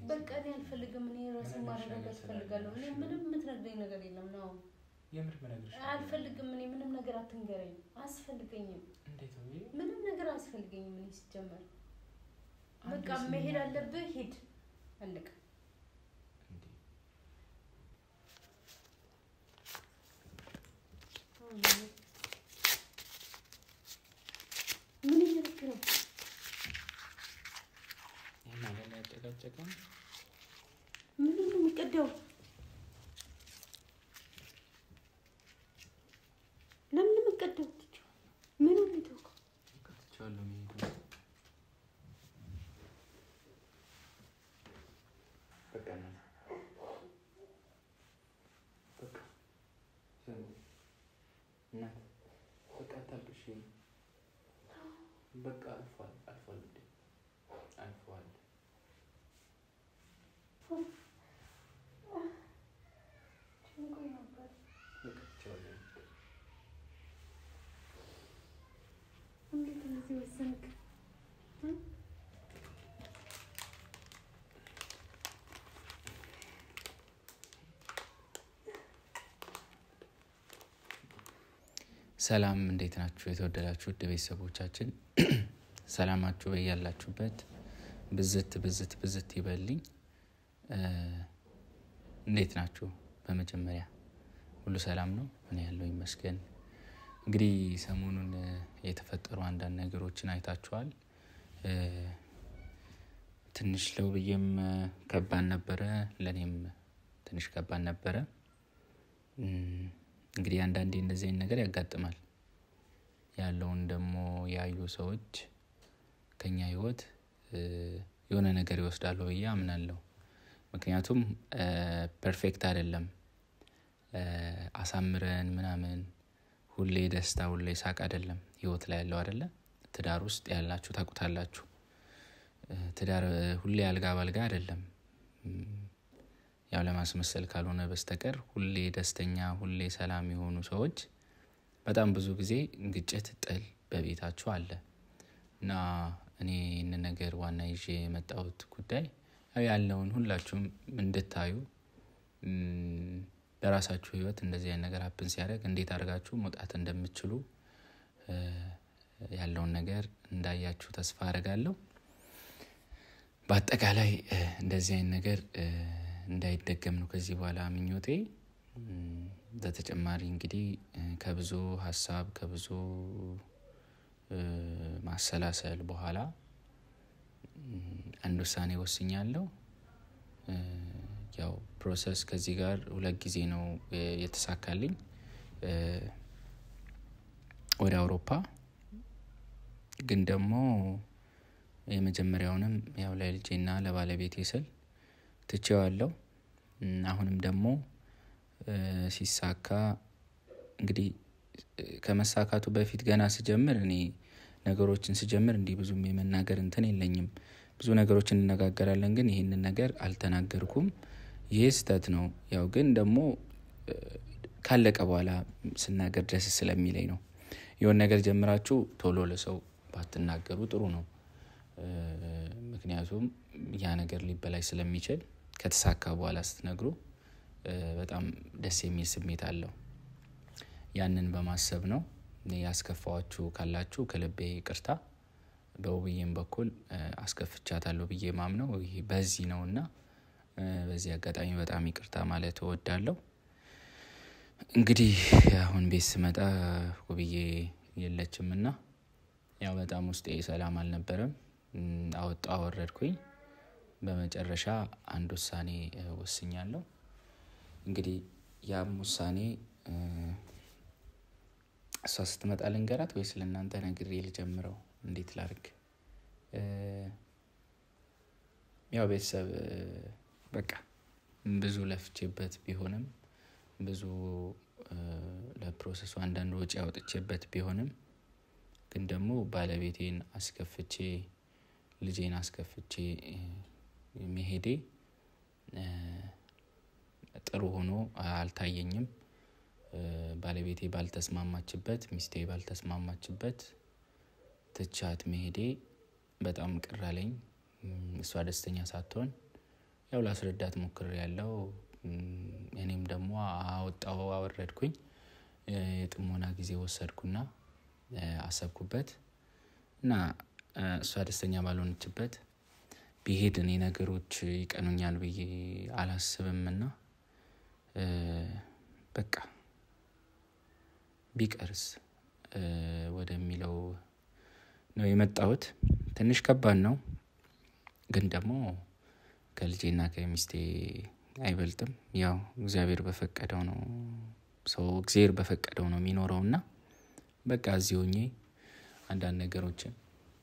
በቃ እኔ አልፈልግም። እኔ ራሴን ምንም ማረጋጋት ነገር እፈልጋለሁ። እኔ ምንም የምትነግረኝ ነገር የለም ነው። የምር ምነግርሽ ነገር አልፈልግም። እኔ ምንም ነገር አትንገረኝ። አያስፈልገኝም። እንዴት ነው ይሄ? ምንም ነገር አያስፈልገኝም። እኔ ሲጀመር አንዴ በቃ ስሚ- መሄድ አለብህ፣ ሂድ። አለቀ። እንዴ ምን እያደረክ ነው? ይሄ ማለት ላይ ያጨቃጨቀን ምን ነው የሚቀዳው? ለምን ነው የሚቀዳው? ምን ነው የሚተውከው? ከትቼዋለሁ መሄዱ በቃ ነው በቃ ዝም እናት በቃ አታልቅሽ በቃ አልፏል አልፏል ውዴ አልፏል ጭንቆኝ ነበር። በቃ ትቼዋለሁ እንዴት እንደዚህ ወሰንክ? እ? ሰላም እንዴት ናችሁ? የተወደዳችሁ ውድ ቤተሰቦቻችን ሰላማችሁ በያላችሁበት ብዝት ብዝት ብዝት ይበልኝ። እ፣ እንዴት ናችሁ? በመጀመሪያ ሁሉ ሰላም ነው? እኔ ያለው ይመስገን። እንግዲህ ሰሞኑን እ፣ የተፈጠሩ አንዳንድ ነገሮችን አይታችኋል። እ፣ ትንሽ ለውብዬም እ፣ ከባድ ነበረ፣ ለእኔም ትንሽ ከባድ ነበረ። እም፣ እንግዲህ አንዳንዴ እንደዚህ አይነት ነገር ያጋጥማል። ያለውን ደግሞ ያዩ ሰዎች ከኛ ህይወት እ፣ የሆነ ነገር ይወስዳሉ ብዬ አምናለሁ። ምክንያቱም ፐርፌክት አይደለም እ፣ አሳምረን ምናምን ሁሌ ደስታ ሁሌ ሳቅ አይደለም ህይወት ላይ ያለው አይደለ። ትዳር ውስጥ ያላችሁ ታውቁታላችሁ። እ፣ ትዳር እ፣ ሁሌ አልጋ ባልጋ አይደለም። እም፣ ያው ለማስመሰል ካልሆነ በስተቀር ሁሌ ደስተኛ ሁሌ ሰላም የሆኑ ሰዎች በጣም ብዙ ጊዜ ግጭት፣ ጥል በቤታችሁ አለ እና እኔ ይህንን ነገር ዋና ይዤ የመጣሁት ጉዳይ ያው ያለውን ሁላችሁም እንድታዩ እም፣ በራሳችሁ ህይወት እንደዚህ አይነት ነገር ሀፕን ሲያደርግ እንዴት አድርጋችሁ መውጣት እንደምትችሉ እ፣ ያለውን ነገር እንዳያችሁ ተስፋ አደርጋለሁ። በአጠቃላይ እ፣ እንደዚህ አይነት ነገር እ፣ እንዳይደገም ነው ከዚህ በኋላ ምኞቴ። እም፣ በተጨማሪ እንግዲህ እ፣ ከብዙ ሀሳብ ከብዙ እ፣ ማሰላሰል በኋላ እም፣ አንድ ውሳኔ ወስኛለሁ። እ፣ ያው ፕሮሰስ ከዚህ ጋር ሁለት ጊዜ ነው እ፣ የተሳካልኝ እ፣ ወደ አውሮፓ ግን ደግሞ የመጀመሪያውንም ያው ለልጄና ለባለቤቴ ስል ትቼዋለሁ። እም፣ አሁንም ደግሞ እ፣ ሲሳካ እንግዲህ እ፣ ከመሳካቱ በፊት ገና ስጀምር እኔ ነገሮችን ስጀምር እንዲህ ብዙም የመናገር እንትን የለኝም። ብዙ ነገሮችን እንነጋገራለን፣ ግን ይህንን ነገር አልተናገርኩም። ይህ ስህተት ነው። ያው ግን ደግሞ እ፣ ካለቀ በኋላ ስናገር ደስ ስለሚለኝ ነው። የሆነ ነገር ጀምራችሁ ቶሎ ለሰው ባትናገሩ ጥሩ ነው። እ፣ ምክንያቱም ያ ነገር ሊበላሽ ስለሚችል ከተሳካ በኋላ ስትነግሩ እ፣ በጣም ደስ የሚል ስሜት አለው። ያንን በማሰብ ነው ያስከፋዋችሁ ካላችሁ ከልቤ ይቅርታ። በውብዬም በኩል እ፣ አስከፍቻታለሁ ብዬ ማምነው ይህ በዚህ ነው እና እ፣ በዚህ አጋጣሚ በጣም ይቅርታ ማለት እወዳለሁ። እንግዲህ አሁን ቤት ስመጣ ውብዬ የለችም እና ያው በጣም ውስጤ ሰላም አልነበረም። እም፣ አወጣ አወረድኩኝ። በመጨረሻ አንድ ውሳኔ እ፣ ወስኛለሁ። እንግዲህ ያም ውሳኔ እ፣ እሷ ስትመጣ ልንገራት ወይስ ለእናንተ ነግሬ ልጀምረው? እንዴት ላርግ? እ፣ ያው ቤተሰብ እ፣ በቃ ብዙ ለፍቼበት ቢሆንም ብዙ እ፣ ለፕሮሰሱ አንዳንድ ወጪ አውጥቼበት ቢሆንም ግን ደግሞ ባለቤቴን አስከፍቼ ልጄን አስከፍቼ እ፣ መሄዴ እ፣ ጥሩ ሆኖ አልታየኝም። እ፣ ባለቤቴ ባልተስማማችበት፣ ሚስቴ ባልተስማማችበት ትቻት መሄዴ በጣም ቅር አለኝ። እም፣ እሷ ደስተኛ ሳትሆን ያው ላስረዳት ሞክር ያለው እኔም ደግሞ አወጣው አወረድኩኝ የጥሞና ጊዜ ወሰድኩና አሰብኩበት እና እሷ ደስተኛ ባልሆነችበት ቢሄድ እኔ ነገሮች ይቀኑኛል ብዬ አላስብምና በቃ ቢቀርስ ወደሚለው ነው የመጣሁት። ትንሽ ከባድ ነው፣ ግን ደግሞ ከልጄና ከሚስቴ አይበልጥም። ያው እግዚአብሔር በፈቀደው ነው ሰው እግዚአብሔር በፈቀደው ነው የሚኖረው እና በቃ እዚህ ሆኜ አንዳንድ ነገሮችን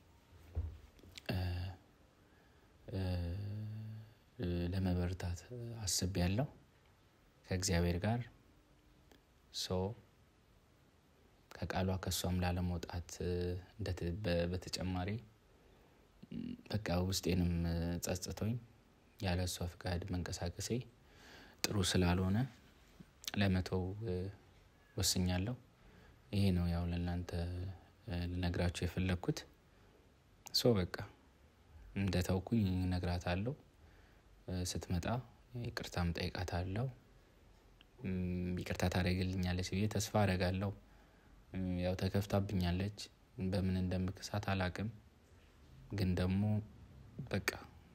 ለመበርታት አስቤያለሁ ከእግዚአብሔር ጋር ሰው ከቃሏ ከእሷም ላለመውጣት በተጨማሪ በቃ ውስጤንም ጸጽቶኝ ያለ እሷ ፍቃድ መንቀሳቀሴ ጥሩ ስላልሆነ ለመተው ወስኛለሁ። ይሄ ነው ያው ለእናንተ ልነግራችሁ የፈለግኩት። ሶ በቃ እንደ ተውኩኝ እነግራታለሁ። ስትመጣ ይቅርታም ጠይቃታለሁ። ይቅርታ ታደርግልኛለች ብዬ ተስፋ አደርጋለሁ። ያው ተከፍታብኛለች። በምን እንደምክሳት አላቅም። ግን ደግሞ በቃ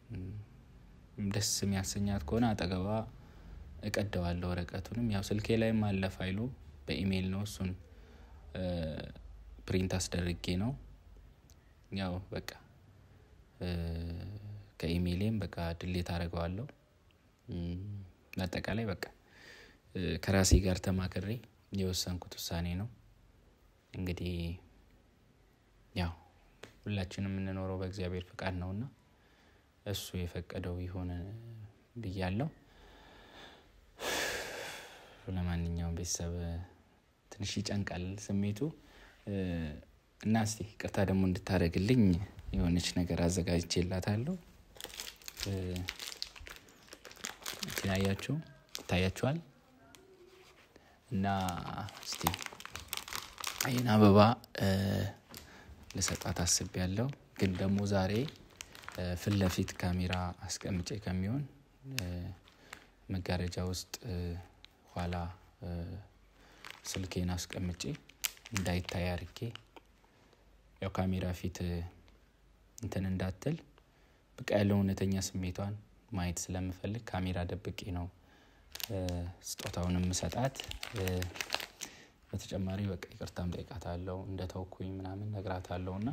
ደስ የሚያሰኛት ከሆነ አጠገቧ እቀደዋለሁ ወረቀቱንም ያው ስልኬ ላይም አለ ፋይሉ በኢሜይል ነው እሱን ፕሪንት አስደርጌ ነው ያው በቃ ከኢሜይሌም በቃ ድሌት አደርገዋለሁ። በአጠቃላይ በቃ ከራሴ ጋር ተማክሬ የወሰንኩት ውሳኔ ነው። እንግዲህ ያው ሁላችንም የምንኖረው በእግዚአብሔር ፍቃድ ነውና እሱ የፈቀደው ይሆን ብያለሁ። ለማንኛውም ቤተሰብ ትንሽ ይጨንቃል ስሜቱ እና እስቲ ይቅርታ ደግሞ እንድታደርግልኝ የሆነች ነገር አዘጋጅቼላታለሁ። ያያችሁ ይታያችኋል። እና እስቲ ይህን አበባ ልሰጣት አስቤያለሁ። ግን ደግሞ ዛሬ ፊት ለፊት ካሜራ አስቀምጬ ከሚሆን መጋረጃ ውስጥ ኋላ ስልኬን አስቀምጬ እንዳይታይ አድርጌ ያው ካሜራ ፊት እንትን እንዳትል በቃ ያለው እውነተኛ ስሜቷን ማየት ስለምፈልግ ካሜራ ደብቄ ነው ስጦታውን የምሰጣት። በተጨማሪ በቃ ይቅርታም ጠይቃታለሁ እንደ ተውኩኝ ምናምን ነግራታለሁ እና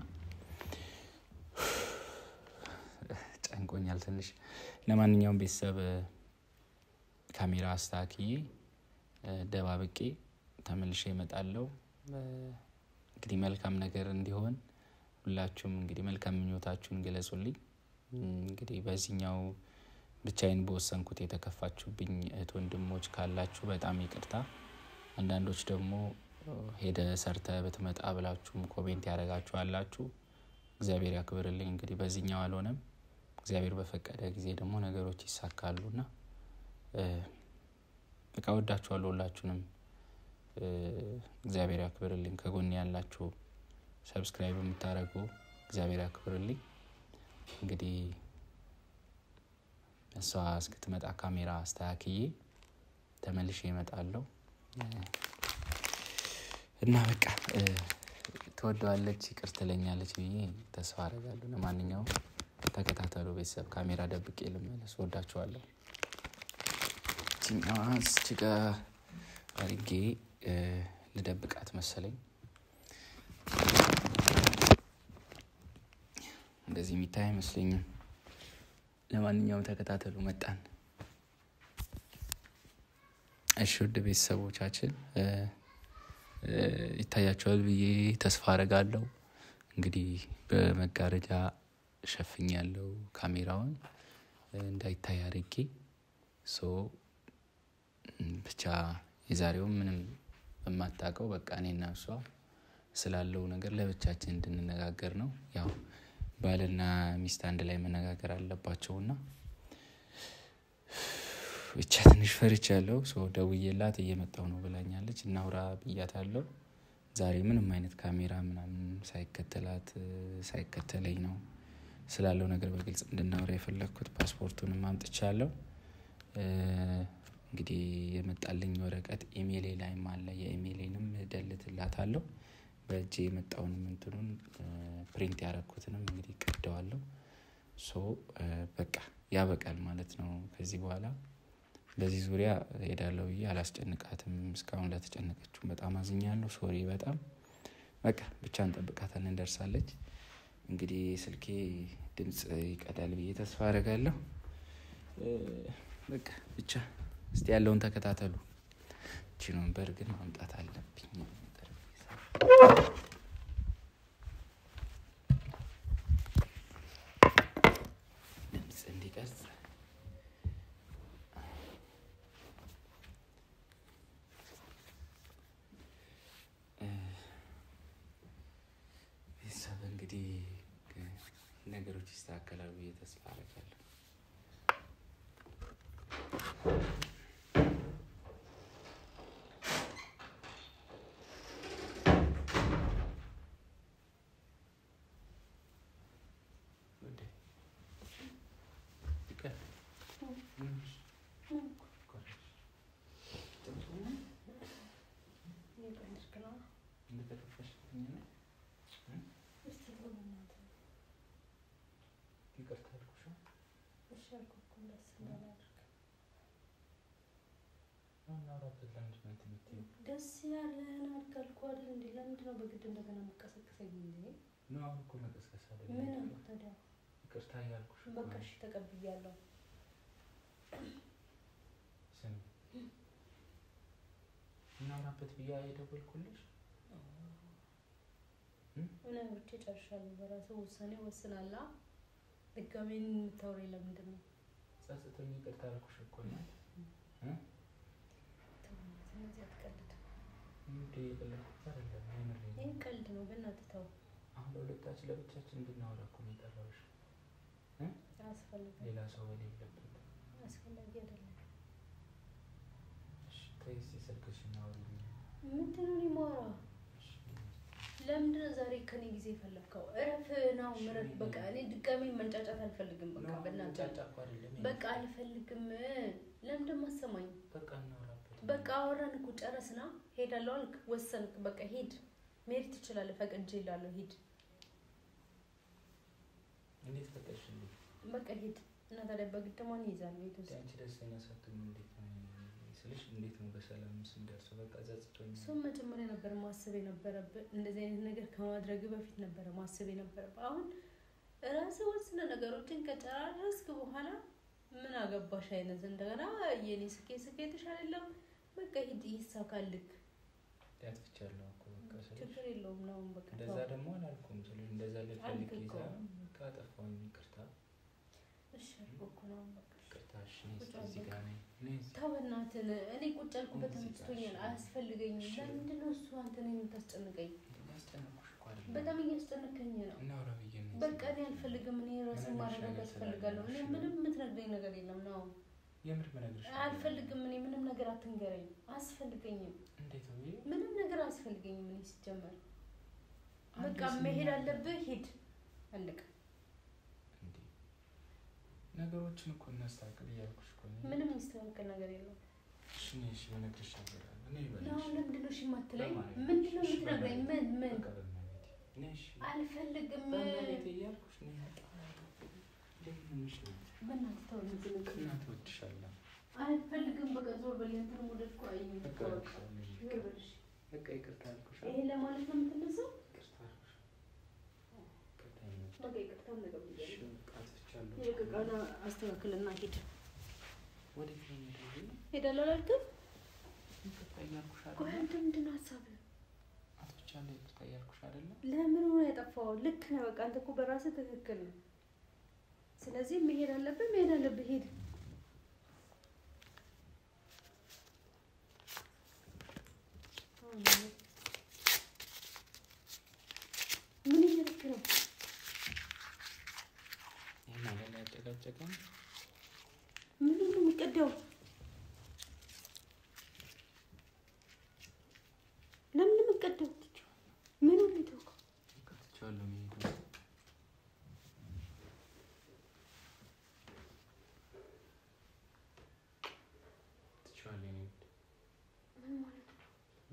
ጨንቆኛል ትንሽ። ለማንኛውም ቤተሰብ ካሜራ አስተካክዬ ደባብቄ ተመልሼ እመጣለሁ። እንግዲህ መልካም ነገር እንዲሆን ሁላችሁም እንግዲህ መልካም ምኞታችሁን ግለጹልኝ። እንግዲህ በዚህኛው ብቻዬን በወሰንኩት የተከፋችሁብኝ እህት ወንድሞች ካላችሁ በጣም ይቅርታ። አንዳንዶች ደግሞ ሄደ ሰርተ ብትመጣ ብላችሁም ኮሜንት ያደረጋችሁ አላችሁ። እግዚአብሔር ያክብርልኝ። እንግዲህ በዚህኛው አልሆነም። እግዚአብሔር በፈቀደ ጊዜ ደግሞ ነገሮች ይሳካሉ እና በቃ ወዳችኋለሁ ሁላችሁንም። እግዚአብሔር ያክብርልኝ። ከጎን ያላችሁ ሰብስክራይብ የምታደርጉ እግዚአብሔር ያክብርልኝ። እንግዲህ እሷ እስክትመጣ ካሜራ አስተካክዬ ተመልሼ እመጣለሁ እና በቃ ትወደዋለች፣ ይቅር ትለኛለች ብዬ ተስፋ አደርጋለሁ። ለማንኛውም ተከታተሉ ቤተሰብ። ካሜራ ደብቄ ልመለስ። ወዳችኋለሁ። ችኛዋ እስች ጋ አድርጌ ልደብቃት መሰለኝ። እንደዚህ የሚታይ አይመስለኝም። ለማንኛውም ተከታተሉ። መጣን። እሺ ውድ ቤተሰቦቻችን ይታያቸዋል ብዬ ተስፋ አደርጋለሁ። እንግዲህ በመጋረጃ ሸፍኛለሁ ካሜራውን እንዳይታይ አድርጌ ሶ ብቻ የዛሬውም ምንም በማታውቀው በቃ እኔና እሷ ስላለው ነገር ለብቻችን እንድንነጋገር ነው። ያው ባልና ሚስት አንድ ላይ መነጋገር አለባቸውና ብቻ ትንሽ ፈርቻለሁ። ሶ ደውዬላት እየመጣሁ ነው ብላኛለች። እናውራ ብያታለሁ። ዛሬ ምንም አይነት ካሜራ ምናምን ሳይከተላት ሳይከተለኝ ነው ስላለው ነገር በግልጽ እንድናወራ የፈለግኩት ፓስፖርቱንም አምጥቻለሁ። እንግዲህ የመጣልኝ ወረቀት ኢሜይሌ ላይም አለ። የኢሜይሌንም እደልትላታለሁ። በእጄ የመጣውንም እንትኑን ፕሪንት ያደረኩትንም እንግዲህ ቀደዋለሁ። ሶ በቃ ያበቃል ማለት ነው። ከዚህ በኋላ በዚህ ዙሪያ ሄዳለሁ ብዬ አላስጨንቃትም። እስካሁን ለተጨነቀችው በጣም አዝኛለሁ። ሶሪ በጣም በቃ ብቻ እንጠብቃታለን፣ እንደርሳለች። እንግዲህ ስልኬ ድምፅ ይቀዳል ብዬ ተስፋ አደርጋለሁ። በቃ ብቻ እስቲ ያለውን ተከታተሉ። እቺን ወንበር ግን ማምጣት አለብኝ። ድምፅ እንዲቀርጽ ቤተሰብ እንግዲህ ነገሮች ይስተካከላሉ ብዬ ተስፋ አደርጋለሁ። ደስ ያለን አልካልኩ አይደል እንዴ? ለምንድን ነው በግድ እንደገና መቀሰቀሰኝ? እንዴ ነው አሁን እኮ መቀስቀስ አይደለም። ምን አልኩ ታዲያ? ይቅርታ እያልኩሽ እኮ በቃ ነው። እሺ ተቀብያለሁ። ስሚ እናውራበት ብዬ የደወልኩልሽ ምን አውርቼ ጨርሻለሁ። በራሱ ውሳኔ ወስናላ። ድጋሜ የምታወሪኝ ለምንድን ነው? ጸጽቶኝ ይቅርታ አልኩሽ እኮ ነው። ተው በእናትህ እንደዚህ አትቀልድ። እንዴ የቀለድኩት አይደለም፣ የምሬን ነው። ይህ ቀልድ ነው። በእናትህ ተው። አሁን ለሁለታችን ለብቻችን እንድናወራ እኮ ነው የጠራሁሽ፣ አያስፈልግም። ሌላ ሰው በሌለበት። አስፈላጊ አይደለም። እሺ ተይ እስኪ ስልክሽን አውሪኝ። ምንድን ነው እኔ የማወራው? እሺ ለምንድን ነው ዛሬ ከኔ ጊዜ የፈለግከው? እረፍ ነው ምረፍ። በቃ እኔ ድጋሜ መንጫጫት አልፈልግም። በቃ ነው በእናትህ ጫጫ እኮ አይደለም። በቃ አልፈልግም። ለምንድን ማሰማኝ? በቃ እናውራበት። በቃ አወራን እኮ ጨረስና ሄዳለሁ አልክ፣ ወሰንክ። በቃ ሂድ፣ መሄድ ትችላለህ። ፈቅጄ እላለሁ ሂድ፣ እንዴት ፈቀድሽልኝ? በቃ ሂድ። እና ታዲያ በግድ ማን ይይዛል ቤት ውስጥ? አንቺ ደስተኛ ሳትሆኝ እንዴት ነው ስልሽ፣ እንዴት ነው በሰላም ስንደርሰው? በቃ ጸጽቶኝ እሱም መጀመሪያ ነበር ማሰብ የነበረብህ። እንደዚህ አይነት ነገር ከማድረግ በፊት ነበረ ማሰብ የነበረብህ። አሁን ራስህ ወስነ ነገሮችን ከጨራረስክ በኋላ ምን አገባሽ አይነት እንደገና የኔ ስኬት ስኬትሽ አይደለም። በቃ ሂድ፣ ይሳካልክ፣ ያጥፍቻለሁ እኮ በቃ ስልሽ ችግር የለውም ነው በቃ እንደዛ ተው። ደግሞ አላልኩም ስልሽ እንደዛ ልፈልግ አልክ ይዛ እኮ። በቃ አጠፋሁኝ። ይቅርታ እሺ አልኩህ እኮ ነው በቃ ይቅርታ። እሺ እኔ እስኪ ቁጭ እዚህ በል ጋር ነኝ። ነይ እዚህ። ተው በእናትህን። እኔ ቁጭ ያልኩበት እዚህ ተመችቶኛል፣ ጋር አያስፈልገኝም። እሺ። ለምንድን ነው እሱ አንተን የምታስጨንቀኝ? ያስጨነኩሽ እኮ አይደለም። በጣም እያስጨነቀኝ ነው። እናውራ ብዬ ነው በቃ እኔ አልፈልግም። እኔ ራሴን ምንም ማረጋጋት ነገር እፈልጋለሁ። እኔ ስላለ ምንም የምትነግረኝ ነገር የለም ነው። የምር መነግርሽ ነገር አልፈልግም። እኔ ምንም ነገር አትንገረኝ፣ አያስፈልገኝም። እንዴት ነው ይሄ? ምንም ነገር አያስፈልገኝም። እኔ ሲጀመር አንዴ በቃ ስሚ- መሄድ አለብህ፣ ሂድ፣ አለቀ። እንዴ ነገሮችን እኮ እናስተካክል እያልኩሽ እኮ ነው። ምንም የሚስተካከል ነገር የለውም። እሺ እኔ እሺ በነግርሽ ነገር አለ። እኔ ነው ይበልሽ ለምንድን ነው እሺ የማትለኝ? በማለት ምንድን ነው እሺ የምትነግረኝ? በማለት ምን ምን በቃ በእናትህ እኔ እሺ አልፈልግም። በእናትህ እያልኩሽ ነው የመጣሁት። እንዴት ነው እሺ? በእናትህ ተው እንጂ ንገረኝ። እናትህ እወድሻለሁ። አልፈልግም። በቃ ዞር በል። ያንተን ወደድ እኮ አየኝ። በቃ በቃ እወድሻለሁ። ዞር በል እሺ። በቃ ይቅርታ አልኩሽ። ይሄ ለማለት ነው የምትነሳው? ይቅርታ አልኩሽ። ይቅርታ ይመጣ። በቃ ይቅርታውን ነገር እሺ ብያለሁ። በቃ አጥፍቻለሁ። ይልቅ ዕቃውን አስተካክልና ሂድ። ወዴት ነው የምትሄጂው? ሄዳለሁ አላልክም? ይቅርታ እያልኩሽ ቆይ አይደለ? አንተ ምንድን ነው ሀሳብህ? አጥፍቻለሁ ይቅርታ እያልኩሽ አይደለ? ለምን ሆነ ያጠፋው? ልክ ነህ። በቃ አንተ እኮ በራስህ ትክክል ነው። ስለዚህ መሄድ አለብህ፣ መሄድ አለብህ። ሂድ። ምን እያደረክ ነው? ይሄን አይደለ ያጨቃጨቀን? ምንድን ነው የሚቀዳው? ለምን ነው የሚቀዳው? ምን ነው የሚተውከው? በቃ ትቼዋለሁ መሄዱን።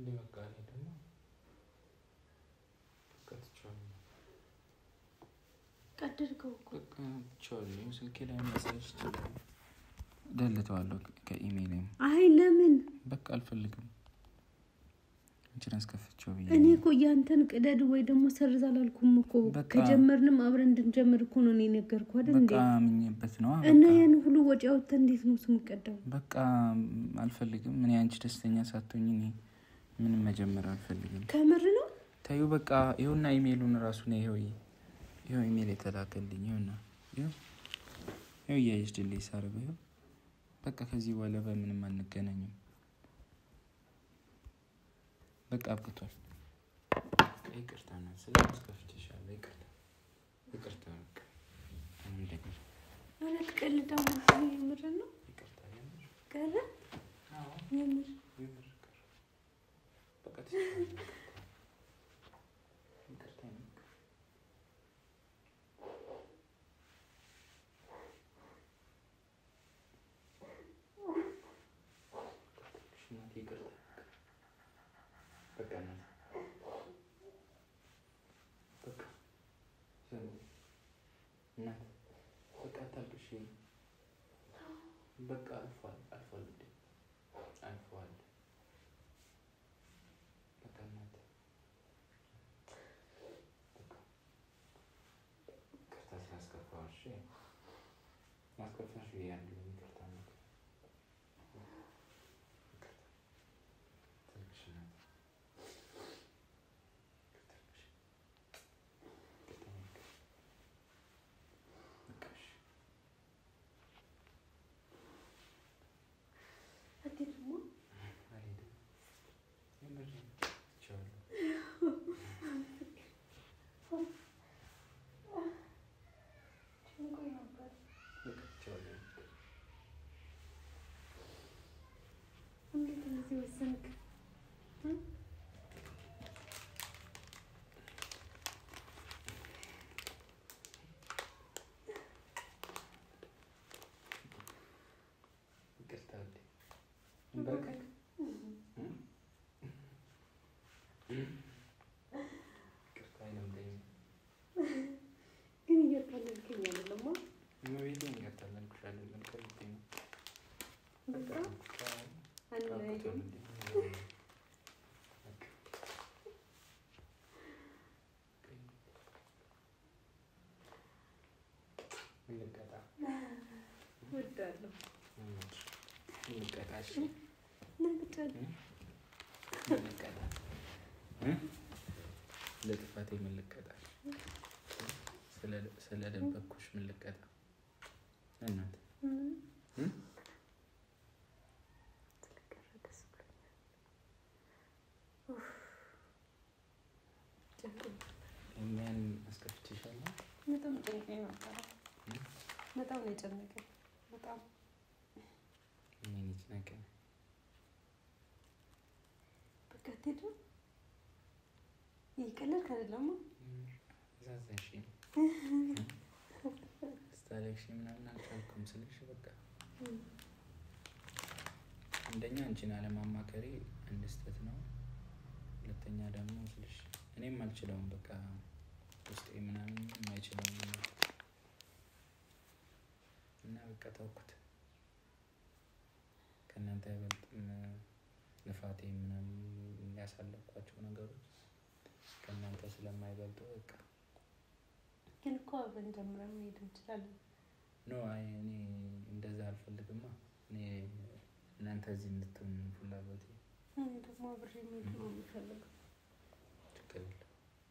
እንዴ በቃ እኔ ደግሞ በቃ ትቼዋለሁ። ቀደድከው እኮ በቃ ትቼዋለሁ። ስልኬ ላይ መሳጅ ደልተዋለሁ ከኢሜይልም አይ ለምን በቃ አልፈልግም። አንቺን አስከፍቼው ብዬ እኔ እኮ ያንተን ቅደድ ወይ ደግሞ ሰርዝ አላልኩም እኮ በቃ- ከጀመርንም አብረን እንድንጀምር እኮ ነው እኔ ነገርኩህ አይደል እንዴ በቃ አምኜበት ነው እና ያን ሁሉ ወጪ አውጥተህ እንዴት ነው ስም ቀዳው በቃ አልፈልግም። እኔ አንቺ ደስተኛ ሳትሆኝ እኔ ምንም መጀመር አልፈልግም። ከምር ነው ታዩ በቃ ይኸውና ኢሜይሉን ራሱ ነው ይኸው ይኸው ኢሜይል የተላከልኝ ይኸውና ይኸው ይኸው እያየሽ ድልይ ሳረገው ይኸው በቃ ከዚህ በኋላ በምንም አንገናኝም። በቃ አብቅቷል። ይቅርታ ነው ስለማስከፍትሻለሁ። ይቅርታ ይቅርታ በቃ አሁን ደግሞ ማለት ቀልዳው የምር ነው ይቅርታ የምር ቀረ አዎ የምር የምር ቀረ። በቃ ትችላለህ። ይቅርታ የምር እናቴ ይቅርታ በቃ እናቴ በቃ ዝም እናት በቃ አታልቅሽ። በቃ አልፏል አልፏል ውዴ አልፏል። በቃ እናት በቃ ይቅርታ ስላስከፋሁሽ ማስከፋሽ ብያለሁ። ይቅርታ እናት ይቅርታ ትልቅሽ እናት ትልቅሽ ይቅርታ በቃ በቃ እሺ አትሄድማ አልሄድም። የምሬን ትቼዋለሁ። ጭንቆኝ ነበር በቃ ትቼዋለሁ። እንዴት እንደዚህ ወሰንክ እ? ይቅርታ ውዴ እንበርከክ ይቅርታ አይለምደኝም። ግን እያታለልከኝ አይደለማ እመቤቴን ይቅርታ አላልኩሽ አይደለም ከልቤ ነው። በቃ በቃ በቃ አንለያይም አብቅቷል ውዴ። በቃ እንቀጣ እወዳለሁ እንቀጣ እሺ ነግጫለሁ እንቀጣ እ? ለጥፋቴ ምን ልቀጣ? ስለ- ስለደበኩሽ ምን ልቀጣ? እናት እ? ስለቀረ ደስ ብሎኛል ኡፍ፣ ጨንቆኝ እኛን አስከፍቼሻለሁ? በጣም ጨንቆኝ ነበረ እ? በጣም ነው የጨነቀኝ በጣም እኔን ይጭነቀኝ። በቃ አትሄድም እየቀለድክ አይደለማ አሳዘንሽኝ። ስታለቅሺ ምናምን አልቻልኩም ስልሽ በቃ አንደኛ አንቺን አለማማከሬ አንድ ስህተት ነው። ሁለተኛ ደግሞ ስልሽ እኔም አልችለውም በቃ ውስጤ ምናምን የማይችለውም ነው እና በቃ ተውኩት። ከእናንተ አይበልጥም ልፋቴ ምናምን ያሳለፍኳቸው ነገሮች ከእናንተ ስለማይበልጡ በቃ ግን እኮ አብረን ጀምረን መሄድ እንችላለን ኖ አይ እኔ እንደዛ አልፈልግማ። እኔ እናንተ እዚህ እንድትሆን ፍላጎቴ እኔ ደግሞ አብሬ መሄድ ነው የምፈልገው ችግር የለም።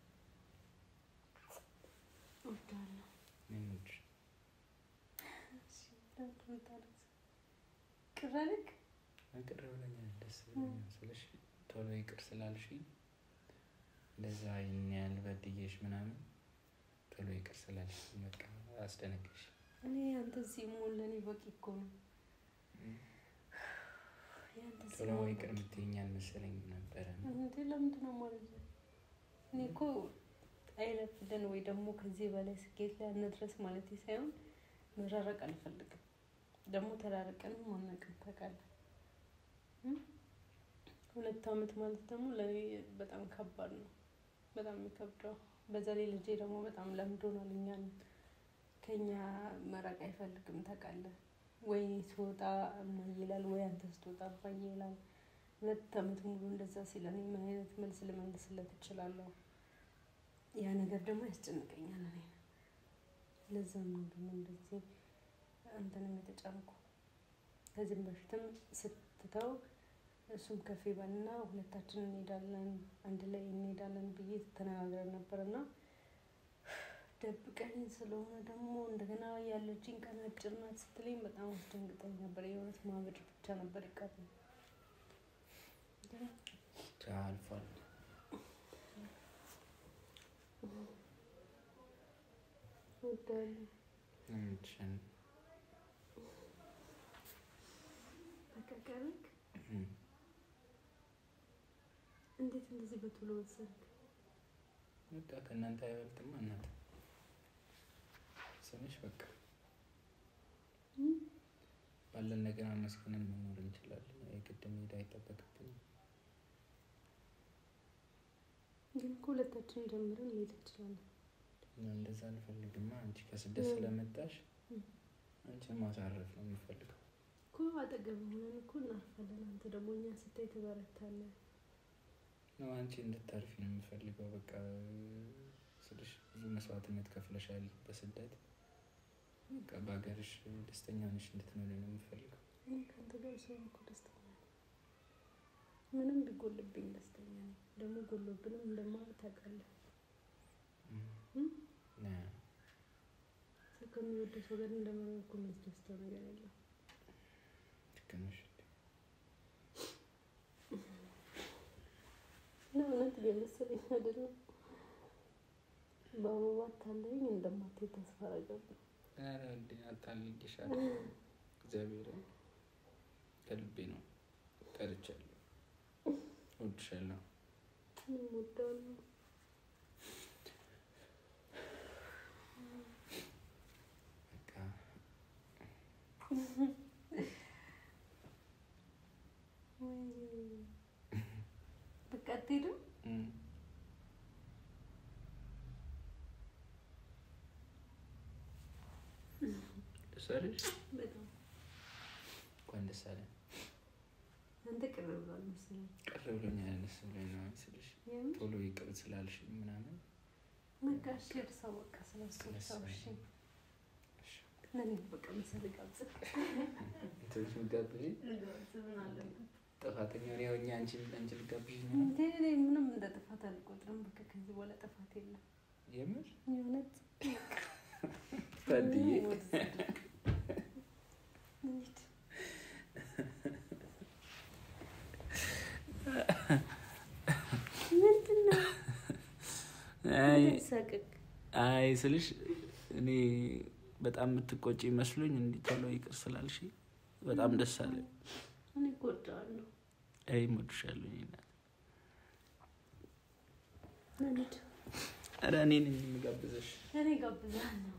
እወዳለሁ እኔም እወድሽ እሺ ለምን የምታለቅሰው? ቅር አለክ ቅር ብለኛል፣ ደስ ብሎኛል ስልሽ ቶሎ ይቅር ስላልሽኝ እንደዛ ይህን ያህል በድዬሽ ምናምን ቶሎ ይቅር ስላልሽኝ በቃ አስደነግሽ። እኔ ያንተ እዚህ መሆን ለእኔ በቂ እኮ ነው ያንተ እዚህ ቶሎ መሆን ይቅር በቂ የምትይኝ አልመሰለኝም ነበረ። እንዴ ለምንድን ነው ማለት ነው? እኔ እኮ አይለፍልን ወይ ደግሞ ከዚህ በላይ ስኬት ላይ አንድረስ ማለት ሳይሆን መራረቅ አልፈልግም። ደግሞ ተራርቀንም አናውቅም ታውቃለህ። እም? ሁለት አመት ማለት ደግሞ ለእኔ በጣም ከባድ ነው። በጣም የሚከብደው በዛ ላይ ልጄ ደግሞ በጣም ለምዶናል። እኛን ከኛ መራቅ አይፈልግም ታውቃለህ። ወይ ስወጣ እማዬ ይላል፣ ወይ አንተ ስትወጣ አባዬ ይላል። ሁለት አመት ሙሉ እንደዛ ሲለኝ ምን አይነት መልስ ልመልስለት እችላለሁ? ያ ነገር ደግሞ ያስጨንቀኛል። እኔ ለዛም ነው ደግሞ እንደዚህ አንተንም የተጫንኩ ከዚህም በፊትም ስትተው እሱም ከፍ ይበልና ሁለታችን እንሄዳለን አንድ ላይ እንሄዳለን ብዬ ተነጋግረን ነበር እና ደብቀኝ ስለሆነ ደግሞ እንደገና ያለችኝ ቀን አጭር ናት ስትለኝ በጣም አስደንግጠኝ ነበር። የእውነት ማበድ ብቻ ነበር ይቀር አልፏል። እወዳለሁ። ምንድን በቃ ቀረክ። እንዴት እንደዚህ በቶሎ ወሰንክ? በቃ ከእናንተ አይበልጥማ እናት ስምሽ በቃ ባለን ነገር አመስግነን መኖር እንችላለን። የግድ መሄድ አይጠበቅብንም። ግን እኮ ሁለታችን ጀምረን መሄድ እንችላለን። እና እንደዛ አልፈልግማ። አንቺ ከስደት ስለመጣሽ አንቺን ማሳረፍ ነው የምፈልገው። እኮ አጠገብ ሆነን እኮ እናርፋለን። አንተ ደግሞ እኛ ስታይ ትበረታለህ። ነው አንቺ እንድታርፊ ነው የምፈልገው። በቃ ስልሽ ብዙ መስዋዕትነት ከፍለሻል በስደት በቃ በሀገርሽ ደስተኛ ሆነሽ እንድትኖሪ ነው የምፈልገው። እኔ ከአንተ ጋር ስሆን እኮ ደስተኛ ነኝ። ምንም ቢጎልብኝ ደስተኛ ነኝ። ደግሞ ጎሎብንም እንደማለት ታውቃለህ። ሰው ከሚወደው ሰው ጋር እንደመኖር እኮ የሚያስደስተው ነገር የለም። ልክ ነሽ። ለእውነት እየመሰለኝ አይደለም። በአበባ አታለኝ እንደማትሄድ ተስፋ አደርጋለሁ። ኧረ እንዴ አታልልሻለሁ። እግዚአብሔርን ከልቤ ነው ጠርቻለሁ። እወድሻለሁ። እኔም እወዳለሁ። በቃ በቃ አትሄድም? እም፣ ደስ አለሽ? በጣም እንኳን ደስ አለን። አንተ ቅር ብሏል መሰለኝ። ቅር ብሎኛል። ደስ ብሎኝ ነው ስልሽ የምር ቶሎ ይቅር ስላልሽ ምናምን በቃ እሺ፣ እርሳው በቃ ስለሱ እርሳው። እሺ ለእኔ በቃ ምሳሌ ጋብዘህ እንትንሽ ምጋብዥኝ ልጋብዝህ ምን አለበት? ጥፋተኛ እኔ ሆኜ አንቺ አንቺ ልጋብዥኝ ነው እንዴ እኔ ምንም እንደ ጥፋት አልቆጥርም። በቃ ከዚህ በኋላ ጥፋት የለም። የምር የእውነት ታድዬ ወደዛ ድርቅ። እንሂድ። ምንድን ነው? አይ ሳቅቅ አይ ስልሽ እኔ በጣም የምትቆጪ መስሎኝ እንዲህ ቶሎ ይቅር ስላልሽ በጣም ደስ አለ። እኔ እጎዳዋለሁ። አይ እሞድሻለሁ። እኔ እናት እንሂድ። ኧረ እኔ ነኝ የምጋብዘሽ። እኔ ጋብዛለሁ።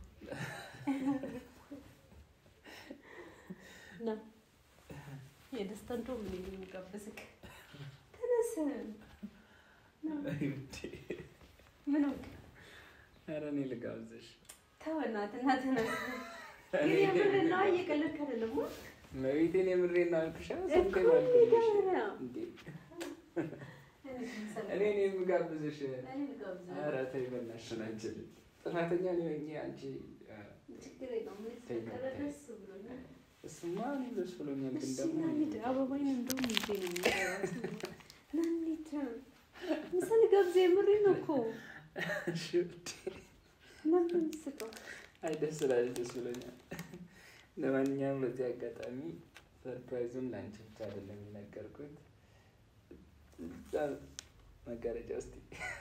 ና የደስታ እንደውም እኔ ነኝ የምጋብዝህ። ተነስ። ና። ምን ሆንክ? ኧረ እኔ ልጋብዘሽ። ተው እናትና ተነስ። ግን የምርህን ነው፣ እየቀለድክ አይደለም። ዋ። መቤቴን የምሬን ነው አልኩሽ። እኮ ስንቴ ነው አልኩልሽ? የምር ነው። እንዴ እኔ እኔ ነኝ የምጋብዘሽ። እኔ ልጋብዝህ። ኧረ ተይ በእናትሽ አንቺ ጥፋተኛ እኔ ሆኜ አንቺ ችግር የለውም። እኔ ስለቀረ ደስ ብሎኛል። እሱማ እኔ ደስ ብሎኛል፣ ግን እሺ ደግሞ ና እንሂድ። አበባዬን እንደውም ይዤ ነው የምገባው። ና እንሂድ። ምሳ ልጋብዝህ። የምሬን ነው እኮ። እሺ ውዴ። ለምን የምትስቀው? አይ ደስ ስላለሽ ደስ ብሎኛል። ለማንኛውም በዚህ አጋጣሚ ሰርፕራይዙን ለአንቺ ብቻ አይደለም የነገርኩት እዛ መጋረጃ ውስጥ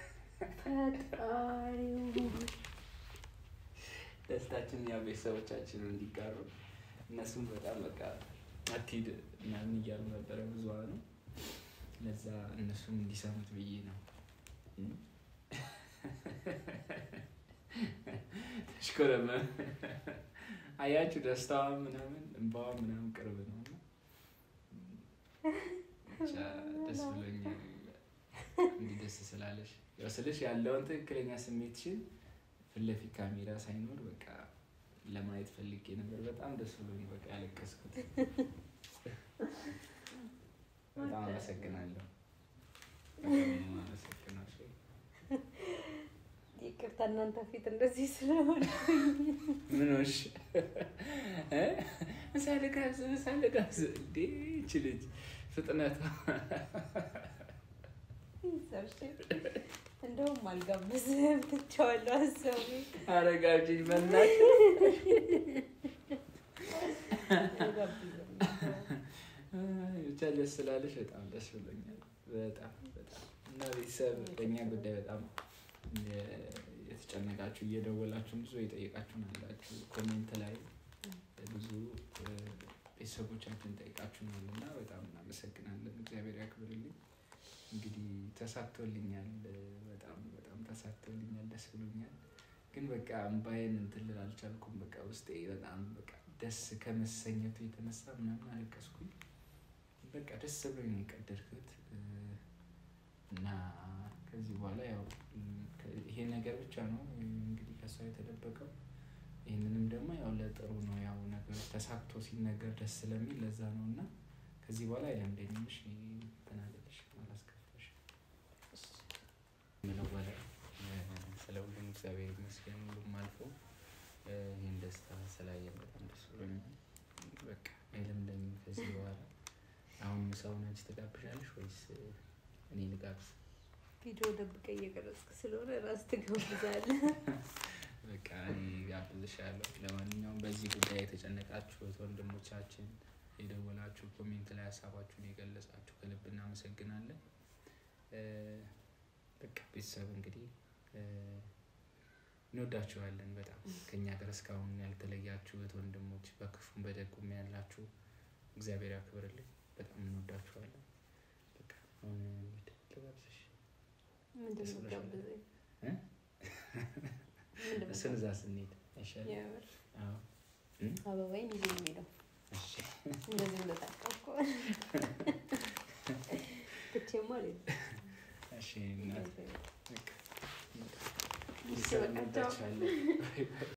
ፈጣሪው ደስታችን ያው ቤተሰቦቻችን እንዲጋሩ እነሱም በጣም በቃ አትሂድ ምናምን እያሉ ነበረ ብዙሃኑ። ለዛ እነሱም እንዲሰሙት ብዬ ነው። ተሽኮረመ አያችሁ፣ ደስታዋ ምናምን እንባዋ ምናምን ቅርብ ነው። እና ብቻ ደስ ብሎኛል። እንዲህ ደስ ስላለሽ ያው ስልሽ ያለውን ትክክለኛ ስሜትሽን ፊት ለፊት ካሜራ ሳይኖር በቃ ለማየት ፈልጌ ነበር። በጣም ደስ ብሎኝ በቃ ያለቀስኩት። በጣም አመሰግናለሁ። በጣም አመሰግናለሁ። ይቅርታ እናንተ ፊት እንደዚህ ስለሆነ ምን ሆንሽ? እ? ምሳ ልጋብዝ ምሳ ልጋብዝ እንዴ ይቺ ልጅ ፍጥነቷ ይዘርሽ እንደውም አልጋብዝህም ትቼዋለሁ። አሰቡ አረጋጅኝ በናትሽ ብቻ ደስ ስላለሽ በጣም ደስ ብሎኛል። በጣም በጣም እና ቤተሰብ በእኛ ጉዳይ በጣም የተጨነቃችሁ እየደወላችሁ ብዙ የጠየቃችሁን አላችሁ። ኮሜንት ላይ ብዙ ቤተሰቦቻችን ጠይቃችሁናል እና በጣም እናመሰግናለን። እግዚአብሔር ያክብርልኝ። እንግዲህ ተሳክቶልኛል። በጣም በጣም ተሳክቶልኛል። ደስ ብሎኛል። ግን በቃ እምባዬን እንትን ልል አልቻልኩም። በቃ ውስጤ በጣም በቃ ደስ ከመሰኘቱ የተነሳ ምናምን አለቀስኩኝ። በቃ ደስ ብሎኝ ነው የቀደድኩት እና ከዚህ በኋላ ያው ይሄ ነገር ብቻ ነው እንግዲህ ከሷ የተደበቀው። ይህንንም ደግሞ ያው ለጥሩ ነው። ያው ነገር ተሳክቶ ሲነገር ደስ ስለሚል ለዛ ነው እና ከዚህ በኋላ አይለምደኝም። እሺ እንትን አልልሽም፣ አላስከፋሽም። ምለው በላይ ስለ ሁሉም እግዚአብሔር ይመስገን። ሁሉም አልፎ ይህን ደስታ ስላየን በጣም ደስ ብሎኛል። በቃ አይለምደኝም ከዚህ በኋላ አሁን ምሳውን አንቺ ትጋብዣለሽ ወይስ እኔ ልጋብዝ? ቪዲዮ ደብቀ እየቀረጽክ ስለሆነ ራስ ትጋብዛለህ። በቃ እኔ ጋብዝሻለሁ። ለማንኛውም በዚህ ጉዳይ የተጨነቃችሁ እህት ወንድሞቻችን የደወላችሁ ኮሜንት ላይ ሀሳባችሁን የገለጻችሁ ከልብ እናመሰግናለን። በቃ ቤተሰብ እንግዲህ እንወዳችኋለን በጣም ከእኛ ጋር እስካሁን ያልተለያችሁ እህት ወንድሞች፣ በክፉም በደጉም ያላችሁ እግዚአብሔር ያክብርልኝ። በጣም እንወዳችኋለን። በቃ አሁን እንሂድ ልጋብዝሽ። ምንድን ነው ጋብዘኝ? ምንድን ነው እሱን እዛ ስንሄድ አይሻልም? የምር አዎ። አበባይን ይዤ ነው የምሄደው። እሺ። እንደዚህ እንደታቀፍኩ ትቼማ አልሄድም። እሺ እናት በቃ እሺ፣ በቃ ቻው። እንወዳችኋለን።